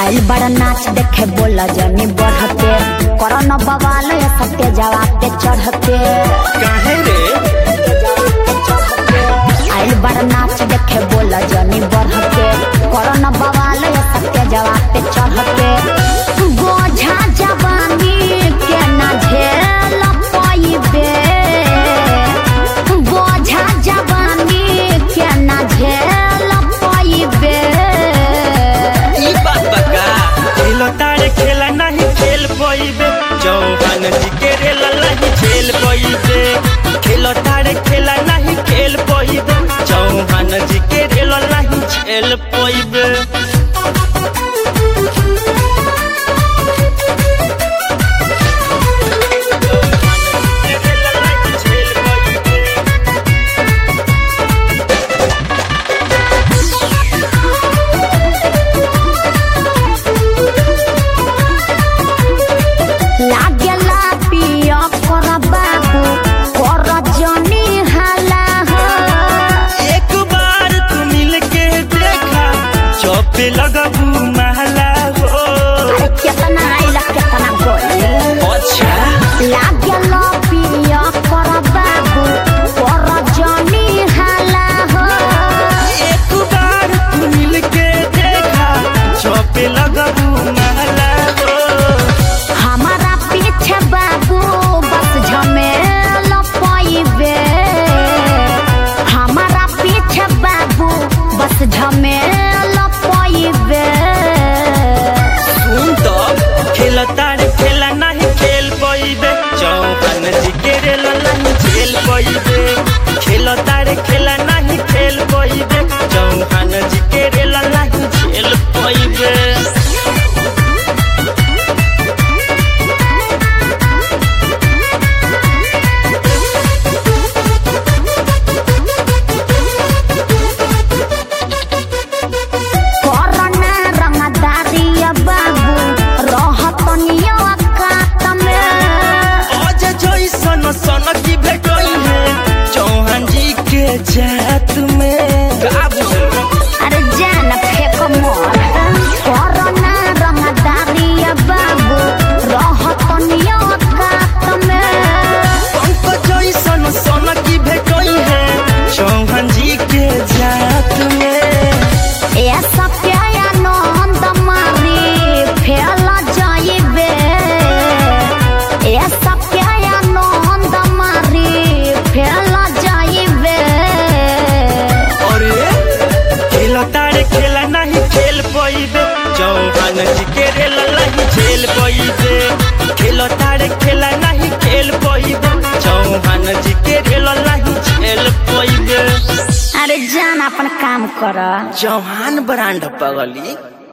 आइल बड़ा नाच देखे बोला जनी बढ़ते करन बवाल ये सत्य जवाब पे चढ़ते काहे रे आइल बड़ा नाच देखे बोला जनी बढ़ते करन बवाल ये सत्य जवाब पे चढ़ते बोझा जवानी के ना झेल पाइबे बोझा जवानी के ना झेल पाइबे ई बात बका खेलो तारे खेला नहीं खेल पइबे चौहान जी के रेल नहीं खेल पइबे खेलो तारे खेला नहीं खेल पइबे चौहान जी के रेल नहीं खेल पइबे लागेला पिया कर बाबू कर जनी हाला हो एक बार तू मिल के देखा चौपे लगबू महला हो अरे केतना आइला केतना गइल अच्छा लागेला पिया कर बाबू कर जनी हाला हो एक बार तू मिल के देखा चौपे लगबू महला हो हमारा पीछे बाबू बस झमेल पाइबे हमारा पीछे बाबू बस झमेल पाइबे सुन तो खेल तारे खेला नहीं खेल पइबे चौहान जी के रेल नहीं खेल पइबे खेल तारे खेला नहीं खेल पइबे चौहान जी के रेल नहीं खेल पइबे कोरोना रंगदारी बाबू रहत नियो कात में आज जैसन सन की भेटई है चौहान जी के जात में का बुझल अरे जान फेक मोर कोरोना रंगदारी बाबू रहत नियो कात में पंक जैसन सन की भेटई है चौहान जी के जात में ऐसा प्याया नंद मारी फेल जाइबे ऐसा प्याया नंद मारी फेल जाइबे अरे खेल तारे खेला नहीं खेल पइबे चौहान जी के रेल नहीं खेल पइबे खेल तारे खेला नहीं खेल पइबे चौहान जी के रेल नहीं खेल पइबे अरे जान अपन काम कर चौहान ब्रांड पगली